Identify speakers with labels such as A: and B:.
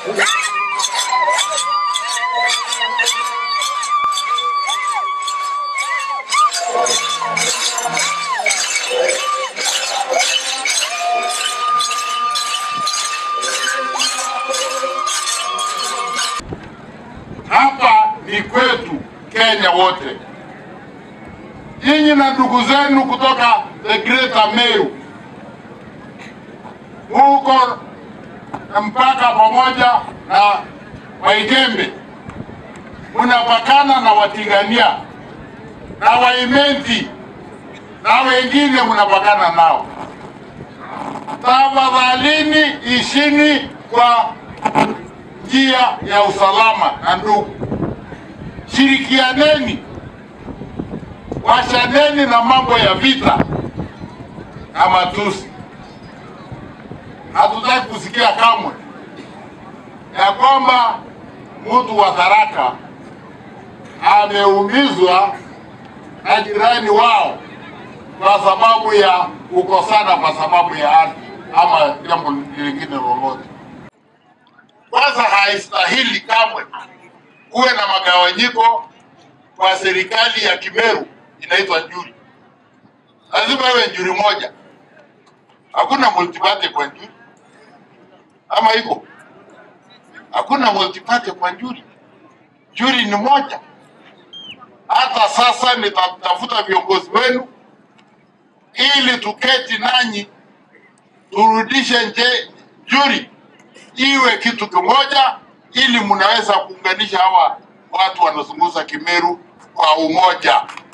A: Hapa ni kwetu Kenya wote. Nyinyi na ndugu zenu kutoka the Greater Meru huko mpaka pamoja na Waigembe, mnapakana na Watigania na Waimenti na wengine mnapakana nao. Tafadhalini ishini kwa njia ya usalama na ndugu, shirikianeni, washaneni na mambo ya vita na matusi. Hatutaki kusikia kamwe ya kwamba mtu wa Tharaka ameumizwa na jirani wao kwa sababu ya kukosana, kwa sababu ya ardhi ama jambo lingine lolote. Kwanza haistahili kamwe kuwe na magawanyiko kwa serikali ya Kimeru inaitwa Njuri. Lazima iwe Njuri moja, hakuna multiparty kwa Njuri ama iko? Hakuna multiparty kwa Njuri. Njuri ni moja. Hata sasa nitatafuta viongozi wenu ili tuketi nanyi turudishe nje Njuri iwe kitu kimoja, ili mnaweza kuunganisha hawa watu wanazungumza Kimeru kwa umoja.